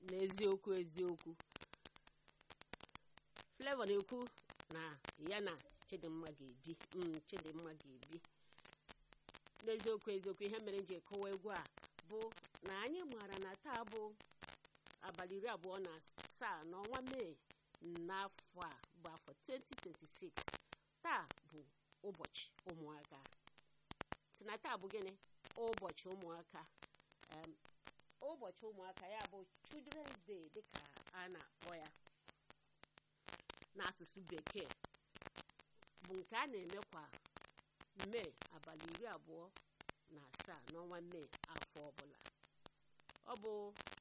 n'eziokwu eziokwu Flavour na-ekwu na ya na Chidimma ga-ebi mm, Chidimma ga-ebi n'eziokwu eziokwu ihe mere m ji ekowa egwu a bụ na anyị maara na taa bụ abalị iri abụọ na asaa n'ọnwa mee n'afọ a bụ afọ 2026 taa bụ ụbọchị ụmụaka si na taa bụ gịnị ụbọchị ụmụaka Em, ụbọchị ụmụaka ya bụ Children's Day dịka a na-akpọ ya n'asụsụ bekee bụ nke a na-eme kwa mee abalị iri abụọ na asaa n'ọnwa mee afọ ọbụla ọ bụ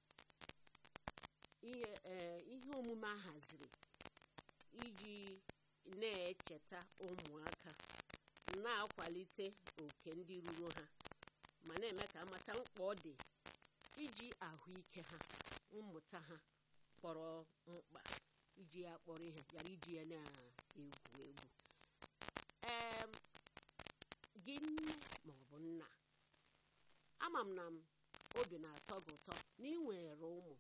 ihe ee, ihe omume a haziri iji na-echeta ụmụaka na-akwalite oke ndị ruru ha ma na-eme ka amata mkpa ọ dị iji ahụike ha mmụta ha kpọrọ mkpa iji ya kpọrọ ihe ghara iji ya na-egwu egwu ee gị nne ma ọ bụ nna ama m na m obi na-atọ gị ụtọ na ị nwere ụmụ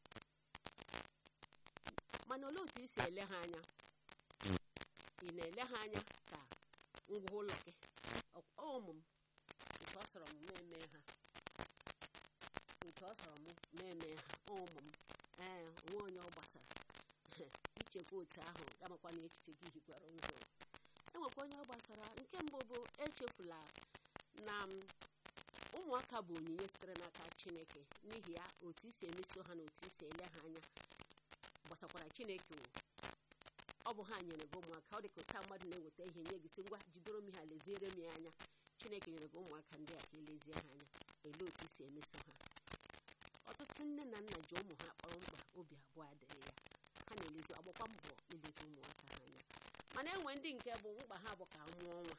mana olee otu i si ele ha anya ị na-ele ha anya ka ngwa ụlọ gị Ọ- ọ ụmụ m otu ọ sọrọ m meme ha otu ọ sọrọ m meme ha ọ ụmụ m ee onwe onye ọ gbasara ichekwa otu ahụ gamakwa na echiche gị hikwara ụzọ enwekwa onye ọ gbasara nke mbụ bụ echefula na m, ụmụaka bụ onyinye sitere n'aka chineke n'ihi ya otu isi emeso ha na otu isi ele ha anya gbasakwara chineke wụ ọ bụ ha nyere gị ụmụaka ọ dị ka ụta mmadụ na-eweta ihe nye gị sị ngwa jidoro m ha leziere m ya anya chineke nyere gị ụmụaka ndị a ka elezie ha anya elee otu isi emeso ha ọtụtụ nne na nna ji ụmụ ha kpọrọ mkpa obi abụọ adịghị ya ha na-elezi ọgbakwa mbọ ilezi ụmụaka ha anya mana enwe ndị nke bụ mkpa ha bụ ka a mụọ nwa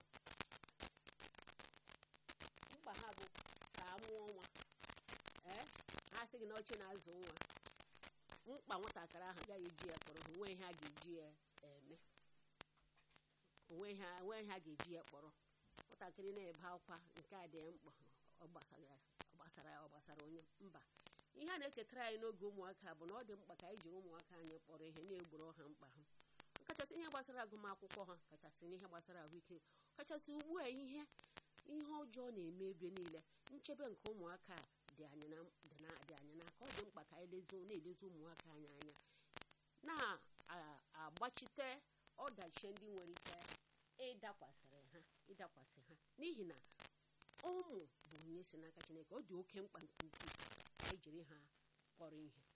mkpa ha bụ ka a mụọ nwa ee ha sị gị na oche na-azụ nwa mkpa nwatakịrị ahụ agaghị eji ya kpọrọ ha onwe ihe a ga-eji ya eme onwe ihe a- onwe ihe a ga-eji ya kpọrọ nwatakịrị na-ebe akwa nke a dị ya mkpa ọ gbasara ya ọ gbasara ya ọ gbasara onye mba ihe a na-echetara anyị n'oge ụmụaka bụ na ọ dị mkpa ka anyị jiri ụmụaka anyị kpọrọ ihe na-egboro ha mkpa ha kachasị ihe gbasara agụmakwụkwọ ha kachasị n'ihe gbasara ahụike kachasị ugbu a ihe ihe ọjọọ na-eme ebe niile nchebe nke ụmụaka dị anyị na dị na- dị anyị n'aka ọ dị mkpa ka anyị lezo na-elezi ụmụaka anyị anya na-agbachite ọdachi ndị nwere ike ịdakwasịrị ha ịdakwasị ha n'ihi na ụmụ bụ onye si n'aka Chineke ọ dị oke mkpa nke ukwuu ka anyị jiri ha kpọrọ ihe